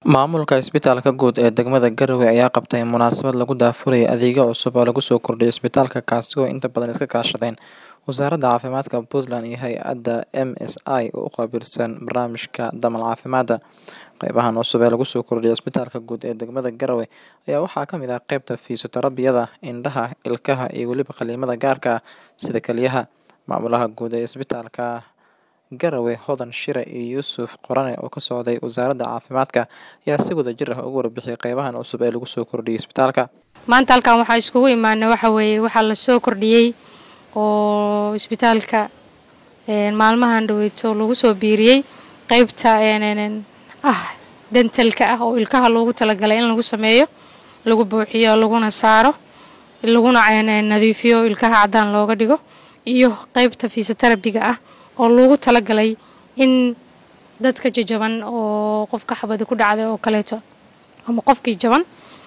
Maamulka Isbitaalka Guud ee degmada Garowe ayaa qabtay munaasabad lagu daahfurayay adeegyo cusub oo lagu soo kordhiyay isbitaalka kaasi oo inta badan iska kaashadeen Wasaaradda Caafimaadka Puntland iyo hay'adda MSI oo u qaabilsan barnaamijka Damal Caafimaadka. Qaybahan cusub ee lagu soo kordhiyay Isbitaalka Guud ee degmada Garowe ayaa waxaa ka mid ah qaybta fiisioterabiyada, indhaha, ilkaha iyo weliba qalliimada gaarka ah sida kelyaha. Maamulaha guud ee Isbitaalka Garowe Hodan Shire iyo Yuusuf Qorane oo ka socday Wasaaradda Caafimaadka ayaa si wadajir ah uga warbixiyay qaybahan cusub ee lagu soo kordhiyay isbitaalka. maanta halkan waxaa iskugu imaanay waxa weeye waxaa la soo kordhiyey oo isbitaalka een, maalmahan dhaweyto lagu soo biiriyey qeybta een, een, een, ah dentalka ah oo ilkaha loogu talagalay in lagu sameeyo lagu buuxiyo laguna saaro laguna een, een, nadiifiyo ilkaha caddaan looga dhigo iyo qeybta fiisoterabiga ah oo loogu talagalay in dadka jajaban oo qofka xabadi ku dhacday oo kaleeto ama qofkii jaban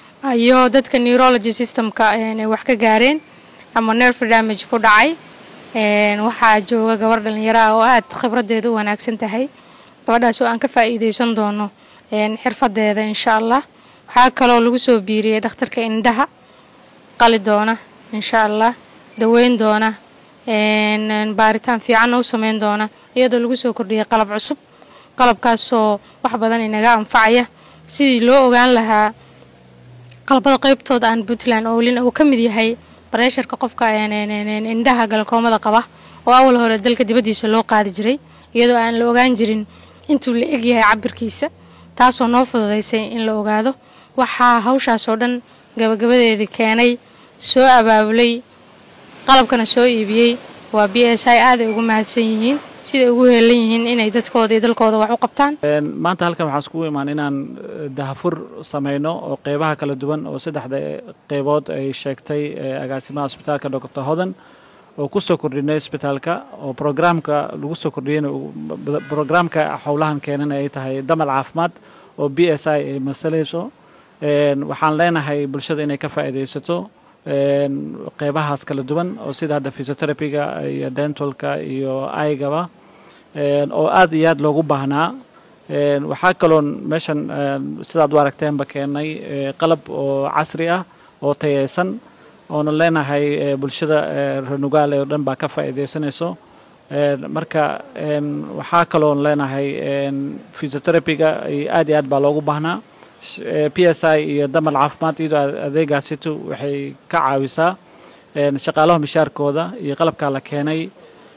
iyo dadka neurology systemka een, ay wax ka gaareen ama nerve damage ku dhacay een, waxaa jooga gabar dhalinyaro ah oo aad khibradeeda u wanaagsan tahay gabadhaas oo aan ka faa'iideysan doono een, xirfadeeda insha allah waxaa kaloo lagu soo biiriyey dhakhtarka indhaha qali doona insha allah daweyn doona een, een, baaritaan fiicanna u sameyn doona iyadoo lagu soo kordhiyey qalab cusub qalabkaasoo wax badan inaga anfacaya sidii loo ogaan lahaa qalabada qeybtooda aan puntland oolin uu ka mid yahay bareesharka qofka een, een, een, een, indhaha galkoomada qaba oo awal hore dalka dibaddiisa loo qaadi jiray iyadoo aan la ogaan jirin intuu la eg yahay cabirkiisa taasoo noo fududaysay in la ogaado waxaa hawshaas oo dhan gabagabadeedii keenay soo abaabulay qalabkana soo iibiyey waa b s i aaday ugu mahadsan yihiin siday ugu heelan yihiin inay dadkooda iyo dalkooda wax u qabtaan Een, maanta halkan waxaan iskugu imaan inaan eh, dahafur sameyno oo qeybaha kala duwan oo saddexda qeybood ay sheegtay eh, agaasimaha isbitaalka dr hodan oo ku soo kordhinay isbitaalka oo programka lagu soo kordhiyeyna uu- b- programka howlahan keenan ay tahay damal caafimaad oo b s i ay masalayso Een, waxaan leenahay bulshada inay ka faa'iidaysato een, qeybahaas kala duwan oo sida hadda physiotherapyga iyo dentalka iyo aygaba een, oo aad iyo aad loogu baahnaa Een, waxaa kaloon meeshan een, sidaad u aragteenba keenay eh, qalab oo casri ah oo tayeysan oona leenahay eh, bulshada eh, reer nugaale oo dhan baa ka faa'iidaysanayso Een, marka een, waxaa kaloon leenahay een, physiotherapyga iyo aad iyo aad baa loogu baahnaa Sh- eh, p s i iyo damal caafimaad iyadoo ade- adeegaasitu waxay ka caawisaa een, shaqaalaha mishaarkooda iyo qalabkaa la keenay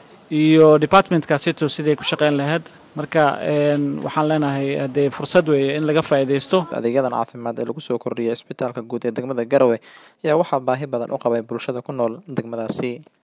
iyo departmentkaasitu siday ku shaqeyn lahayd marka een, waxaan leenahay dee fursad weeye in laga faa'iidaysto Adeegyadan caafimaad ee lagu soo kordhiyay Isbitaalka Guud ee degmada Garowe ayaa waxaa baahi badan u qabay bulshada ku nool degmadaasi.